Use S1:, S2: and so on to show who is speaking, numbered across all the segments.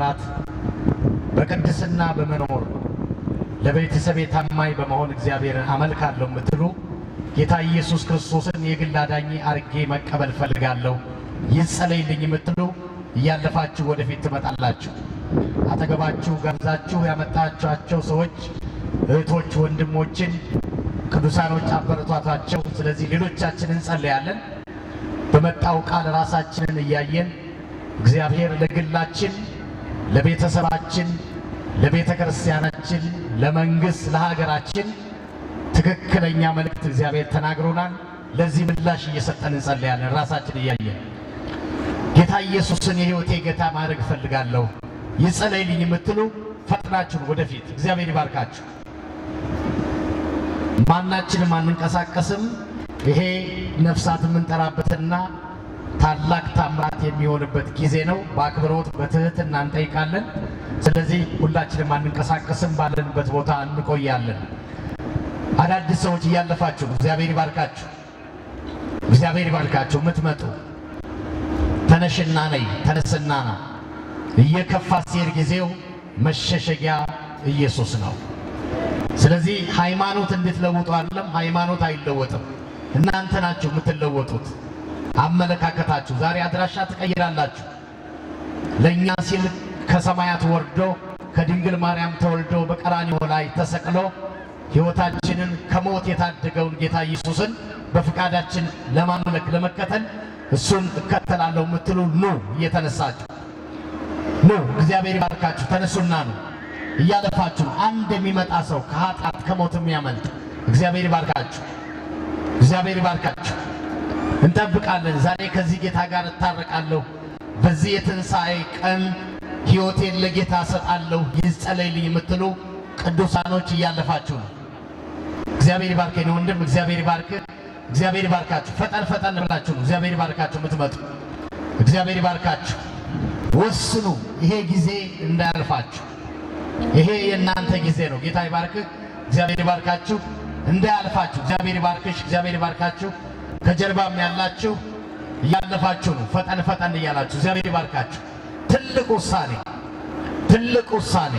S1: በመፍራት በቅድስና በመኖር ለቤተሰቤ ታማኝ በመሆን እግዚአብሔርን አመልካለሁ የምትሉ ጌታ ኢየሱስ ክርስቶስን የግል አዳኜ አርጌ መቀበል ፈልጋለሁ ይጸለይልኝ የምትሉ እያለፋችሁ ወደፊት ትመጣላችሁ። አጠገባችሁ ጋብዛችሁ ያመጣችኋቸው ሰዎች እህቶች፣ ወንድሞችን ቅዱሳኖች አበረቷቷቸው። ስለዚህ ሌሎቻችን እንጸለያለን። በመጣው ቃል ራሳችንን እያየን እግዚአብሔር ለግላችን፣ ለቤተሰባችን፣ ለቤተ ክርስቲያናችን፣ ለመንግሥት፣ ለሀገራችን ትክክለኛ መልእክት እግዚአብሔር ተናግሮናል። ለዚህ ምላሽ እየሰጠን እንጸለያለን። ራሳችን እያየን ጌታ ኢየሱስን የሕይወቴ ጌታ ማድረግ እፈልጋለሁ ይጸለይልኝ የምትሉ ፈጥናችሁን ወደፊት እግዚአብሔር ይባርካችሁ። ማናችንም አንንቀሳቀስም። ይሄ ነፍሳት የምንጠራበትና ታላቅ ታምራት የሚሆንበት ጊዜ ነው። በአክብሮት በትህትና እንጠይቃለን። ስለዚህ ሁላችንም አንንቀሳቀስም፣ ባለንበት ቦታ እንቆያለን። አዳዲስ ሰዎች እያለፋችሁ ነው። እግዚአብሔር ይባርካችሁ። እግዚአብሔር ይባርካችሁ። የምትመጡ ተነሽና ነይ፣ ተነስና ና። እየከፋ ሲሄድ ጊዜው መሸሸጊያ ኢየሱስ ነው። ስለዚህ ሃይማኖት እንድትለውጡ አይደለም፣ ሃይማኖት አይለወጥም። እናንተ ናችሁ የምትለወጡት። አመለካከታችሁ ዛሬ አድራሻ ትቀይራላችሁ። ለእኛ ሲል ከሰማያት ወርዶ ከድንግል ማርያም ተወልዶ በቀራንዮ ላይ ተሰቅሎ ሕይወታችንን ከሞት የታደገውን ጌታ ኢየሱስን በፍቃዳችን ለማምለክ ለመከተል እሱን እከተላለሁ የምትሉ ኑ፣ እየተነሳችሁ ኑ። እግዚአብሔር ይባርካችሁ። ተነሱና ነው እያለፋችሁ አንድ የሚመጣ ሰው ከኃጢአት ከሞት የሚያመልጥ እግዚአብሔር ይባርካችሁ። እግዚአብሔር ይባርካችሁ። እንጠብቃለን። ዛሬ ከዚህ ጌታ ጋር እታረቃለሁ። በዚህ የትንሣኤ ቀን ሕይወቴን ለጌታ እሰጣለሁ ይጸለይልኝ የምትሉ ቅዱሳኖች እያለፋችሁ ነው። እግዚአብሔር ይባርከኝ ወንድም፣ እግዚአብሔር ይባርክ። እግዚአብሔር ይባርካችሁ። ፈጠን ፈጠን ብላችሁ ነው። እግዚአብሔር ይባርካችሁ የምትመጡ እግዚአብሔር ይባርካችሁ። ወስኑ። ይሄ ጊዜ እንዳያልፋችሁ። ይሄ የእናንተ ጊዜ ነው። ጌታ ይባርክህ። እግዚአብሔር ይባርካችሁ። እንዳያልፋችሁ። እግዚአብሔር ይባርክሽ። እግዚአብሔር ይባርካችሁ። ከጀርባም ያላችሁ እያለፋችሁ ነው። ፈጠን ፈጠን እያላችሁ እግዚአብሔር ይባርካችሁ። ትልቅ ውሳኔ፣ ትልቅ ውሳኔ፣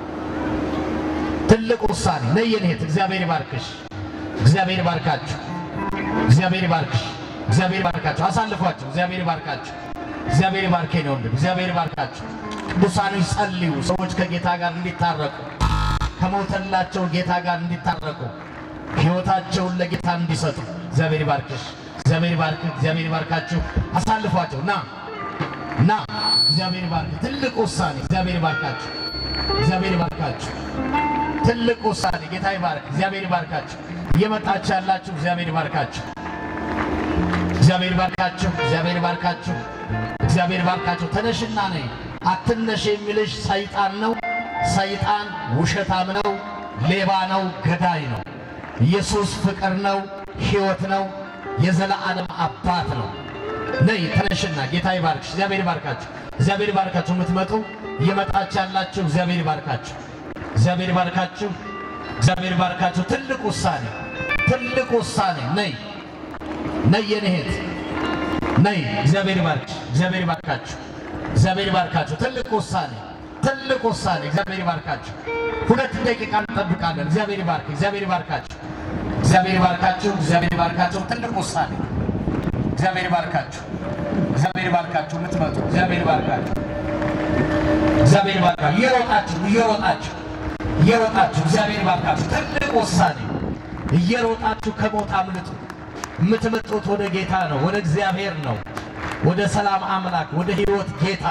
S1: ትልቅ ውሳኔ ነይ የኔ እህት። እግዚአብሔር ይባርክሽ። እግዚአብሔር ይባርካችሁ። እግዚአብሔር ይባርክሽ። እግዚአብሔር ይባርካችሁ። አሳልፏችሁ። እግዚአብሔር ይባርካችሁ። እግዚአብሔር ይባርከኝ ነው ወንድም። እግዚአብሔር ይባርካችሁ። ቅዱሳኖች ጸልዩ። ሰዎች ከጌታ ጋር እንዲታረቁ ከሞተላቸው ጌታ ጋር እንዲታረቁ ሕይወታቸውን ለጌታ እንዲሰጡ እግዚአብሔር ይባርክሽ። እግዚአብሔር ይባርክ። እግዚአብሔር ይባርካችሁ። አሳልፏቸው። ና ና። እግዚአብሔር ይባርክ። ትልቅ ውሳኔ። እግዚአብሔር ይባርካችሁ። እግዚአብሔር ይባርካችሁ። ትልቅ ውሳኔ። ጌታ ይባርክ። እግዚአብሔር ይባርካችሁ። እየመጣችሁ ያላችሁ እግዚአብሔር ይባርካችሁ። እግዚአብሔር ይባርካችሁ። እግዚአብሔር ይባርካችሁ። እግዚአብሔር ይባርካችሁ። ተነሽና ነይ። አትነሽ የሚልሽ ሰይጣን ነው። ሰይጣን ውሸታም ነው፣ ሌባ ነው፣ ገዳይ ነው። ኢየሱስ ፍቅር ነው፣ ሕይወት ነው፣ የዘላለም አባት ነው። ነይ ተነሽና፣ ጌታ ይባርክሽ። እግዚአብሔር ይባርካችሁ። እግዚአብሔር ይባርካችሁ። የምትመጡ እየመጣችሁ ያላችሁ እግዚአብሔር ይባርካችሁ። እግዚአብሔር ይባርካችሁ። እግዚአብሔር ይባርካችሁ። ትልቅ ውሳኔ፣ ትልቅ ውሳኔ። ነይ ነይ የኔ እህት ነይ። እግዚአብሔር ይባርክሽ። እግዚአብሔር ይባርካችሁ። እግዚአብሔር ይባርካችሁ። ትልቅ ውሳኔ ትልቅ ውሳኔ። እግዚአብሔር ይባርካችሁ። ሁለት ደቂቃ እንጠብቃለን። እግዚአብሔር ይባርክ። እግዚአብሔር ይባርካችሁ። እግዚአብሔር ይባርካችሁ። እግዚአብሔር ይባርካችሁ። ትልቅ ውሳኔ። እግዚአብሔር ይባርካችሁ። እግዚአብሔር ይባርካችሁ። የምትመጡ እግዚአብሔር ይባርካችሁ። እግዚአብሔር ይባርካችሁ። እየሮጣችሁ እየሮጣችሁ እየሮጣችሁ እግዚአብሔር ይባርካችሁ። ትልቅ ውሳኔ። እየሮጣችሁ ከሞት አምልጡ። የምትመጡት ወደ ጌታ ነው፣ ወደ እግዚአብሔር ነው፣ ወደ ሰላም አምላክ፣ ወደ ሕይወት ጌታ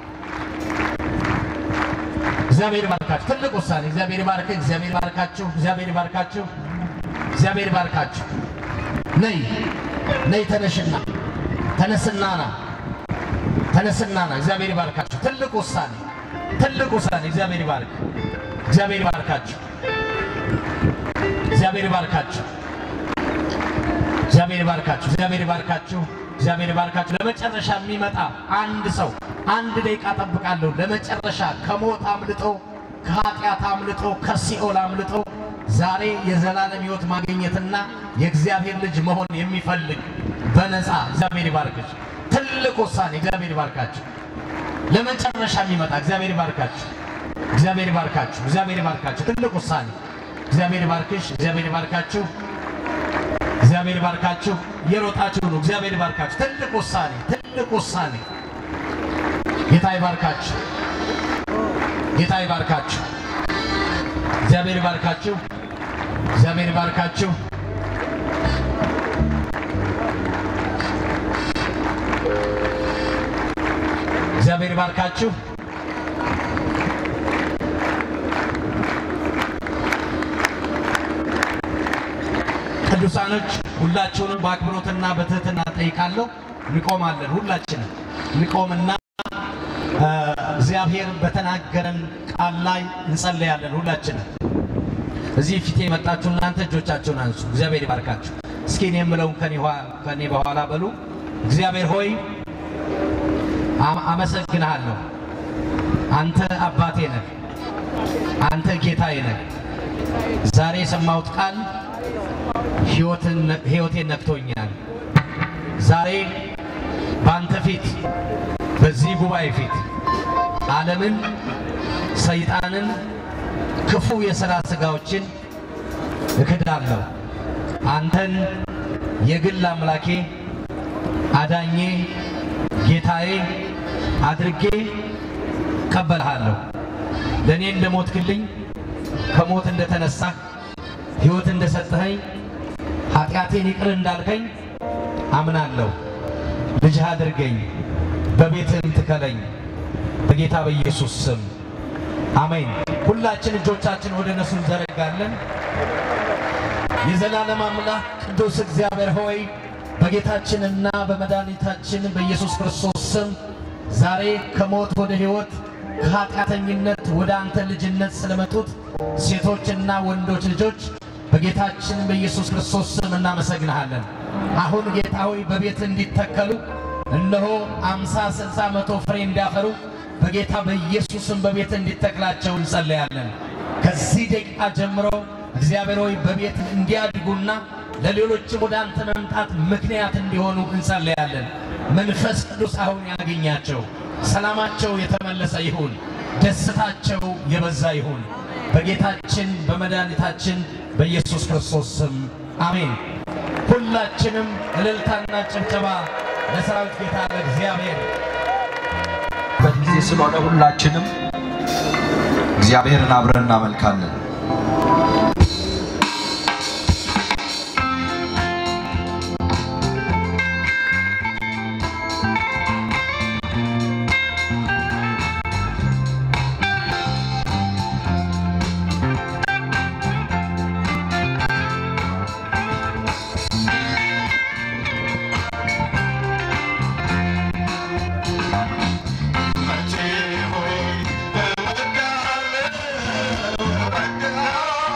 S1: እግዚአብሔር ይባርካችሁ። ትልቅ ውሳኔ። እግዚአብሔር ይባርክ። እግዚአብሔር ይባርካችሁ። እግዚአብሔር ይባርካችሁ። እግዚአብሔር ይባርካችሁ። ነይ ነይ፣ ተነሽና ተነስና ና ተነስና ና። እግዚአብሔር ይባርካችሁ። ትልቅ ውሳኔ፣ ትልቅ ውሳኔ። እግዚአብሔር ይባርክ። እግዚአብሔር ይባርካችሁ። እግዚአብሔር ይባርካችሁ። እግዚአብሔር ይባርካችሁ። እግዚአብሔር ይባርካችሁ። እግዚአብሔር ይባርካችሁ። ለመጨረሻ የሚመጣ አንድ ሰው አንድ ደቂቃ ጠብቃለሁ። ለመጨረሻ ከሞት አምልጦ ከኃጢአት አምልጦ ከሲኦል አምልጦ ዛሬ የዘላለም ሕይወት ማግኘትና የእግዚአብሔር ልጅ መሆን የሚፈልግ በነፃ እግዚአብሔር ይባርክሽ። ትልቅ ውሳኔ። እግዚአብሔር ይባርካችሁ። ለመጨረሻ የሚመጣ እግዚአብሔር ይባርካችሁ። እግዚአብሔር ይባርካችሁ። እግዚአብሔር ይባርካችሁ። ትልቅ ውሳኔ። እግዚአብሔር ይባርክሽ። እግዚአብሔር ይባርካችሁ። እግዚአብሔር ይባርካችሁ። እየሮጣችሁ ነው። እግዚአብሔር ይባርካችሁ። ትልቅ ውሳኔ፣ ትልቅ ውሳኔ። ጌታ ይባርካችሁ። ጌታ ይባርካችሁ። እግዚአብሔር ይባርካችሁ። እግዚአብሔር ይባርካችሁ። እግዚአብሔር ይባርካችሁ። ቅዱሳኖች ሁላችሁንም በአክብሮትና በትህትና ጠይቃለሁ። እንቆማለን። ሁላችንም እንቆምና እ፣ እግዚአብሔር በተናገረን ቃል ላይ እንጸለያለን። ሁላችንም እዚህ ፊቴ የመጣችሁ እናንተ እጆቻችሁን አንሱ። እግዚአብሔር ይባርካችሁ። እስኪ እኔ የምለውን ከኔ ኋ- ከኔ በኋላ በሉ። እግዚአብሔር ሆይ አመ- አመሰግንሃለሁ። አንተ አባቴ ነህ። አንተ ጌታዬ ነህ። ዛሬ የሰማሁት ቃል ሕይወትን- ሕይወቴን ነክቶኛል። ዛሬ በአንተ ፊት በዚህ ጉባኤ ፊት ዓለምን፣ ሰይጣንን፣ ክፉ የሥራ ሥጋዎችን እክዳለሁ። አንተን የግል አምላኬ፣ አዳኜ፣ ጌታዬ አድርጌ እቀበልሃለሁ። ለእኔ እንደሞትክልኝ ከሞት እንደተነሳህ ሕይወት እንደሰጠኸኝ ኃጢአቴን ይቅር እንዳልከኝ አምናለሁ። ልጅህ አድርገኝ፣ በቤትህም ትከለኝ። በጌታ በኢየሱስ ስም አሜን። ሁላችን እጆቻችን ወደ እነሱ እንዘረጋለን። የዘላለም አምላክ ቅዱስ እግዚአብሔር ሆይ በጌታችንና በመድኃኒታችን በኢየሱስ ክርስቶስ ስም ዛሬ ከሞት ወደ ሕይወት ከኃጢአተኝነት ወደ አንተ ልጅነት ስለመጡት ሴቶችና ወንዶች ልጆች በጌታችን በኢየሱስ ክርስቶስ ስም እናመሰግንሃለን። አሁን ጌታ ሆይ በቤት እንዲተከሉ እነሆ አምሳ ስልሳ መቶ ፍሬ እንዲያፈሩ በጌታ በኢየሱስም በቤት እንዲተክላቸው እንጸለያለን። ከዚህ ደቂቃ ጀምሮ እግዚአብሔር ሆይ በቤት እንዲያድጉና ለሌሎችም ወደ አንተ መምጣት ምክንያት እንዲሆኑ እንጸለያለን። መንፈስ ቅዱስ አሁን ያገኛቸው፣ ሰላማቸው የተመለሰ ይሁን፣ ደስታቸው የበዛ ይሁን። በጌታችን በመድኃኒታችን በኢየሱስ ክርስቶስ ስም አሜን። ሁላችንም እልልታና ጭብጨባ ለሰራዊት ጌታ ለእግዚአብሔር
S2: በጊዜ ስለሆነ ሁላችንም እግዚአብሔርን አብረን እናመልካለን።
S3: መቼ ሆይ እወድሃለሁ፣ እወድሃለሁ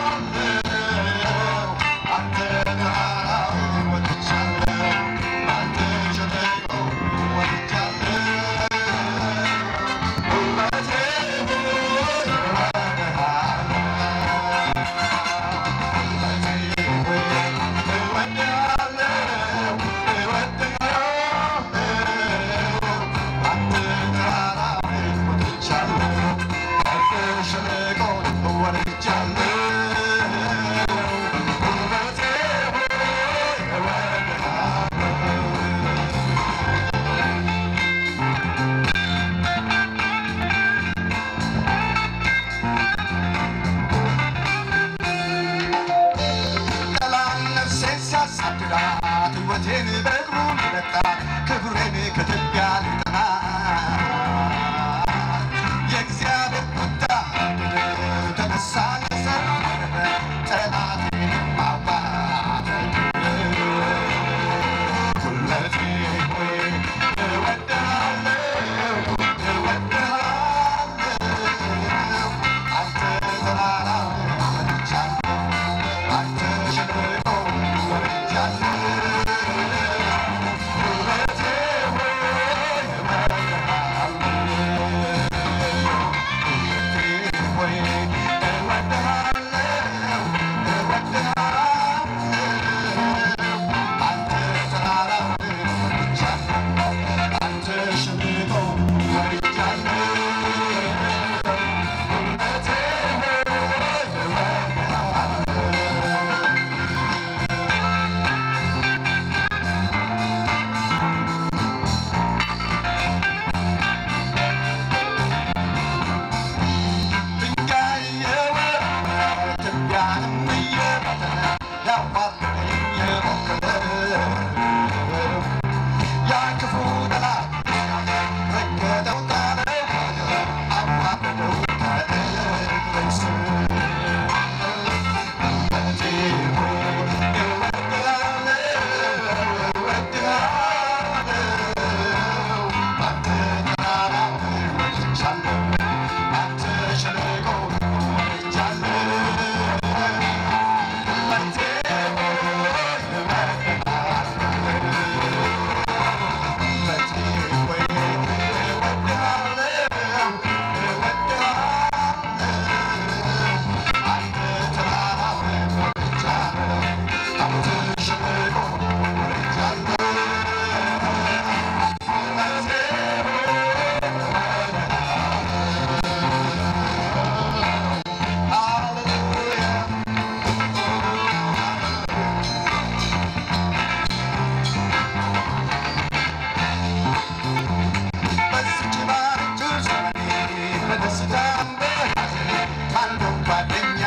S3: በደስታም በሐዘን ካለው ጓደኛ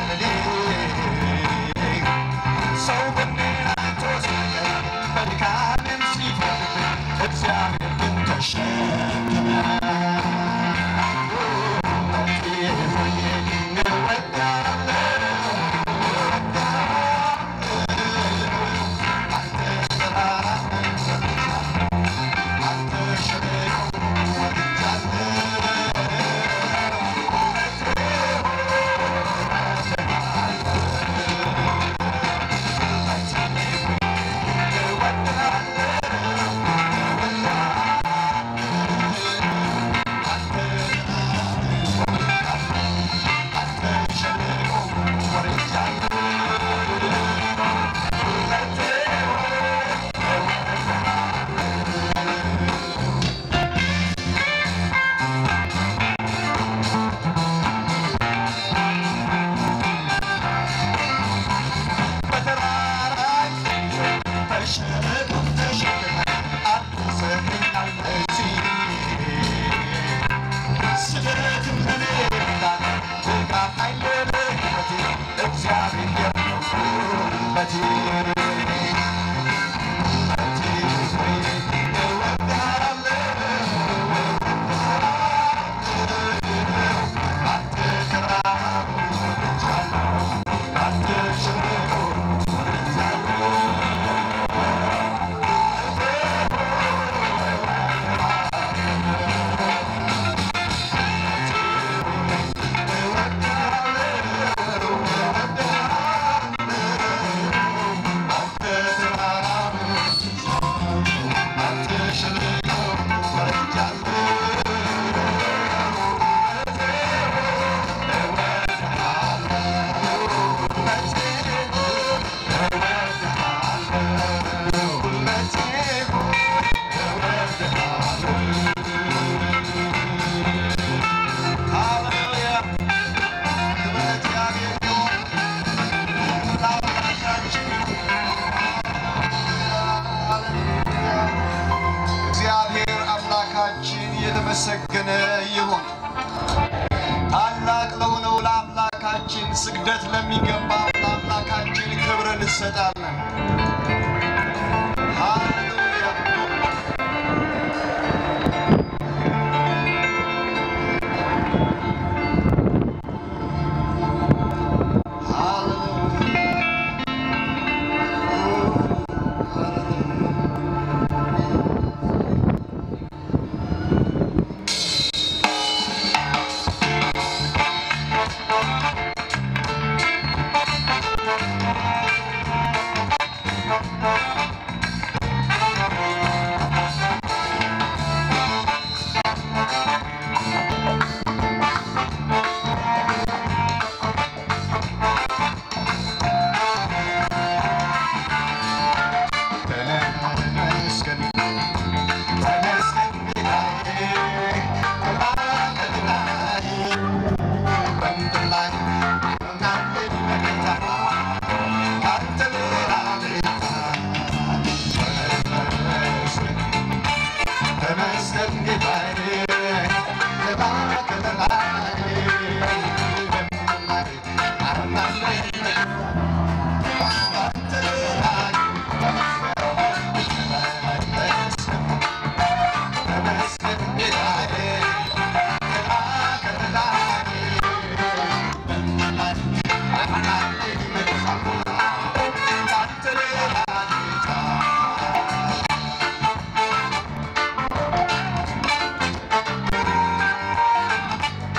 S3: ሰው በሚናቶ ሲቀር በድካሜም ሲፈልግ እግዚአብሔር ግን ተሸከመ። እግዚአብሔር አምላካችን የተመሰገነ ይሁን። ታላቅ ለሆነው ለአምላካችን ስግደት ለሚገባው ለአምላካችን ክብር እንሰጣለን። ሃሌሉያ ተመስገን ተመስገን ጌታዬ በማዕከልላይ በምድር ላይ እናንተ ጌታ ካንተ ሌላ ጌታ ተመስገን ተመስገን ጌታዬ በማዕከልላይ በምድር ላይ እናንተ ካንተ ሌላ Thank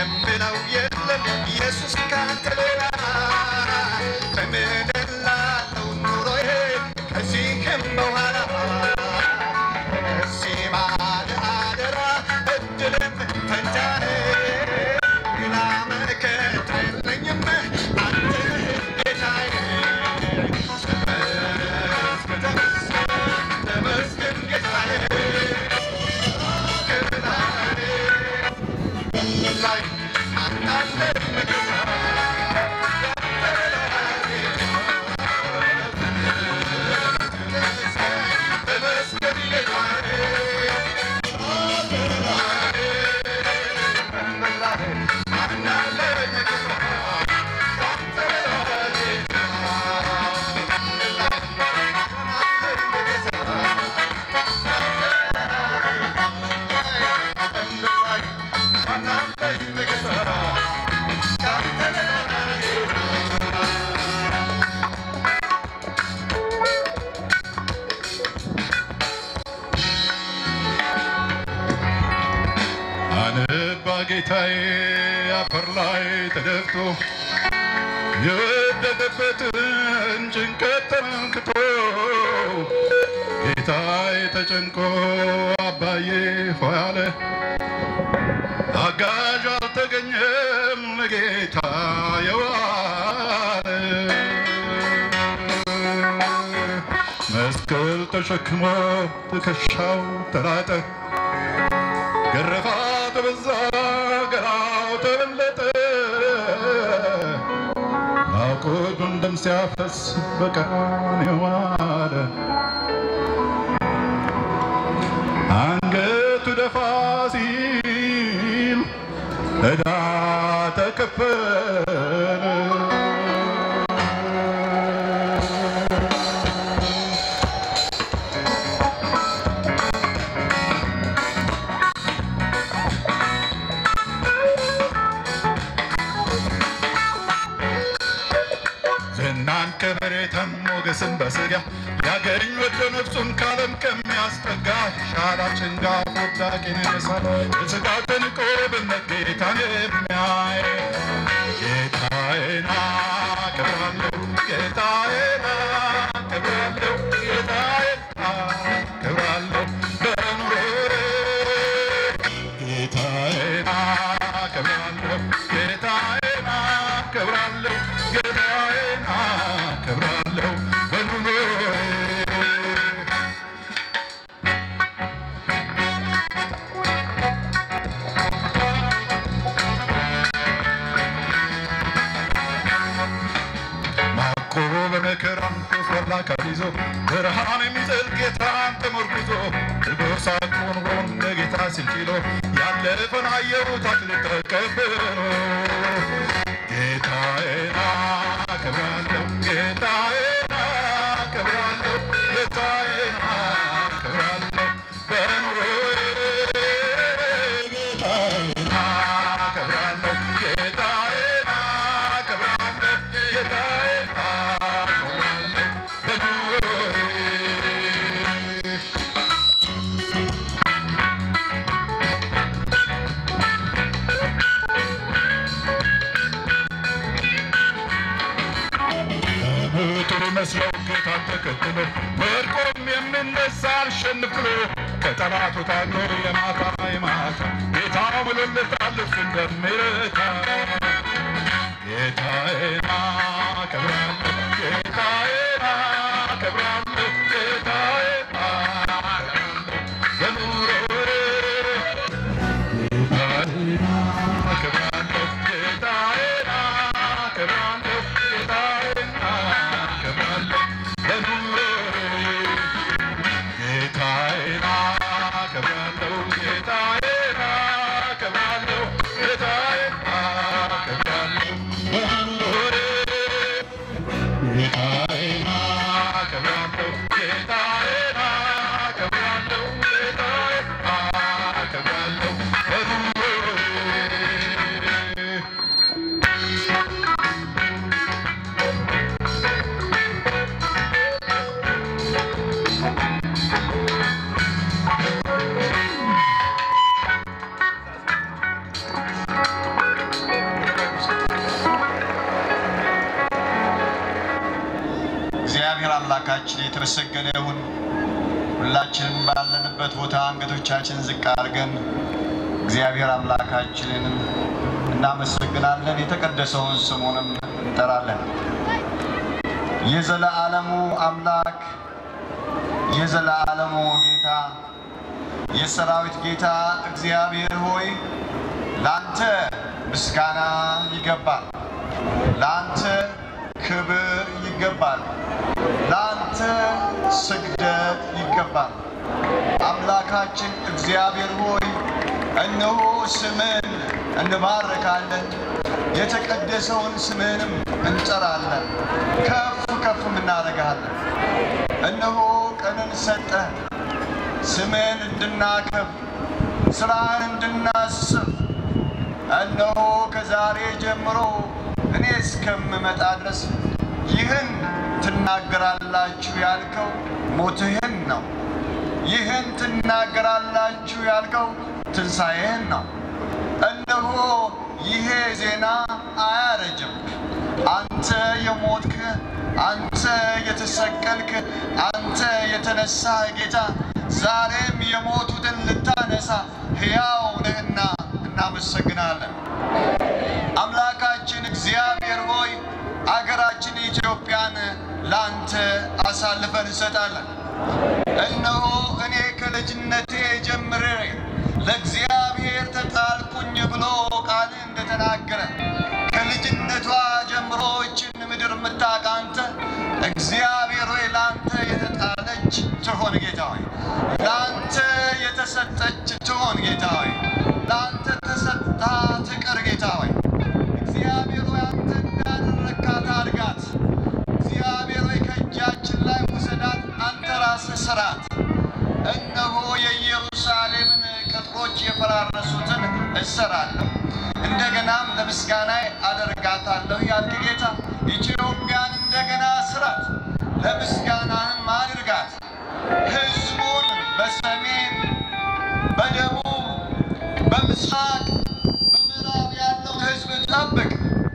S3: የምለው የለም ኢየሱስ ካንተ ሌላ በምድር ላለው ኑሮዬ ከዚህም በኋላ እዚህ ባለ አደራ እድልም ፈንታኔ ሌላ መከታ የለኝም አንተ ነህ ጌታዬ ተመስገን ተመስገን ጌታዬ ላይ አንዳንድ ተመስገን
S4: አነባ ጌታዬ አፈር ላይ ተደፍቶ የወደቀበትን ጭንቀት ተመልክቶ ጌታዬ ተጨንቆ አባዬ ሆይ አለ። አጋዥ አልተገኘም ለጌታ የዋለ መስቀል ተሸክሞ ትከሻው ተላጠ ገረፋት በዛ ገላው ተበለጠ ናቁዱን ደም ሲያፈስ በቀራንዮ ዋለ አንገቱ ደፋ ሲል ዕዳ ተከፈለ ዝናን ከመሬትም ሞገስን በስጋ ያገኝ ወደ ነፍሱን ካለም ከሚያስጠጋ ሻላችን ጋር ወዳቂን ይነሳል በስጋ ተንቆ በእምነት ጌታን የሚያይ ጌታዬን አከብራለሁ ጌታዬን አከብራለሁ ጌታዬን አከብራለሁ በኑሮዬ ጌታዬን አከብራለሁ ጌታዬን አከብራለሁ ጌታዬን አከብራለሁ በኑሮዬ ማቆ በመከራም ኮስበላ ከይዞ ብርሃን የሚጥል ጌታን ተመርኩዞ ልቦሳ ቆንቆን ለጌታ ሲችሎ ያለፈን አየሁት አክሊል ተቀብሎ ጌታዬን አከብራለሁ ጌታዬን አከብራለሁ ጌታዬን አከብራለሁ በኑሮዬ ጌታዬን አከብራለሁ ጌታዬን አከብራለሁ ጌታዬን አከብራለሁ በኑሮዬ ምጡር መስለው ጌታን ተከትሎ ወድቆም የምነሳ አልሸንፍ ብሎ ከጠላቱ ታግሎ የማታ የማታ ጌታ ብሎለታል እፍ እንደሚረታ ጌታዬን አከብራለሁ ጌታዬን አከብራለሁ ጌታዬን አከብራለሁ በኑሮዬ ጌታዬን አከብራለሁ ጌታዬን አከብራለሁ ጌታዬን አከብራለሁ በኑሮዬ ጌታዬን አከብራለሁ ጌታዬን አከብራለሁ ጌታዬን አከብራለሁ በኑሮዬ ጌታዬን አከብራለሁ ጌታዬን አከብራለሁ ጌታዬን አከብራለሁ በኑሮዬ
S5: አምላካችን የተመሰገነ ይሁን። ሁላችንም ባለንበት ቦታ አንገቶቻችን ዝቅ አድርገን እግዚአብሔር አምላካችንን እናመሰግናለን። የተቀደሰውን ስሙንም እንጠራለን። የዘለዓለሙ አምላክ የዘለዓለሙ ጌታ የሰራዊት ጌታ እግዚአብሔር ሆይ ላንተ ምስጋና ይገባል፣ ላንተ ክብር ይገባል፣ ላንተ ስግደት ይገባል። አምላካችን እግዚአብሔር ሆይ እነሆ ስምን እንባርካለን፣ የተቀደሰውን ስምህንም እንጠራለን፣ ከፍ ከፍም እናደርግሃለን። እነሆ ቀንን ሰጠህ ስምህን እንድናከብ ስራህን እንድናስብ እነሆ ከዛሬ ጀምሮ እኔ እስከምመጣ ድረስ ይህን ትናገራላችሁ ያልከው ሞትህን ነው። ይህን ትናገራላችሁ ያልከው ትንሣኤህን ነው። እነሆ ይሄ ዜና አያረጅም። አንተ የሞትክ፣ አንተ የተሰቀልክ፣ አንተ የተነሳህ ጌታ ዛሬም የሞቱትን ልታነሳ ሕያው ነህና እናመሰግናለን። አምላካችን እግዚአብሔር ሆይ አገራችን ኢትዮጵያን ለአንተ አሳልፈን እንሰጣለን። እነሆ እኔ ከልጅነቴ ጀምሬ ለእግዚአብሔር ተጣልኩኝ ብሎ ቃል እንደተናገረ ከልጅነቷ ጀምሮ ይችን ምድር የምታውቅ አንተ እግዚአብሔር ሆይ ለአንተ የተጣለች ትሆን ጌታ ሆይ፣ ለአንተ የተሰጠች ትሆን ጌታ ሆይ፣ ለአንተ ተሰጥታ ትቅር ጌታ ሆይ። እግዚአብሔር ሆይ አንተ እንዳደረግካት አድርጋት። እግዚአብሔር ሆይ ከእጃችን ላይ ውሰዳት፣ አንተ ራስህ ስራት። እነሆ የኢየሩሳሌምን ቅጥሮች የፈራረሱትን እሰራለሁ፣ እንደገናም ለምስጋና አደርጋታለሁ ያልክ ጌታ ኢትዮጵያን እንደገና ስራት፣ ለምስጋናህም አድርጋት። ሕዝቡን በሰሜን በደቡብ በምስራቅ በምዕራብ ያለውን ሕዝብ ጠብቅ፣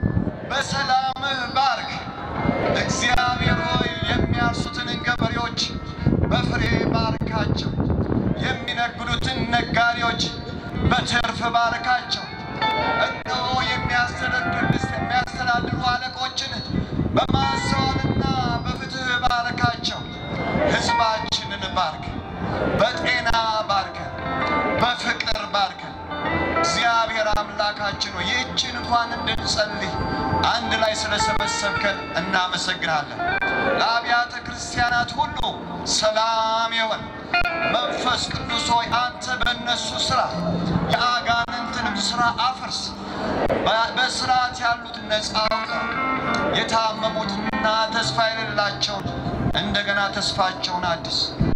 S5: በሰላምህ ባርክ። እግዚአብሔር ሆይ የሚያርሱትን ገበሬዎች በፍሬ ባርካቸው። የሚነግዱትን ነጋዴዎች በትርፍ ባርካቸው። እነሆ የሚያስተዳድሩ የሚያስተዳድሩ አለቆችን በማስተዋልና በፍትህ ባርካቸው። ሕዝባችንን ባርክ፣ በጤና ባርከ፣ በፍቅር ባርከ። እግዚአብሔር አምላካችን ሆይ ይህችን እንኳን እንድንጸልይ አንድ ላይ ስለሰበሰብከን እናመሰግናለን። ለአብያተ ክርስቲያናት ሁሉ ሰላም ይሆን። መንፈስ ቅዱስ ሆይ አንተ በእነሱ ስራ የአጋንንትንም ስራ አፍርስ። በ- በስርዓት ያሉትን ነፃ አውጣ። የታመሙትና ተስፋ የሌላቸውን እንደገና ተስፋቸውን አድስ።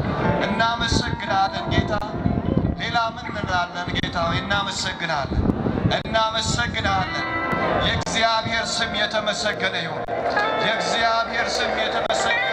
S5: እናመሰግናለን ጌታ። ሌላ ምን እንላለን ጌታ ሆይ? እናመሰግናለን፣ እናመሰግናለን። የእግዚአብሔር ስም የተመሰገነ ይሁን። የእግዚአብሔር ስም የተመሰገነ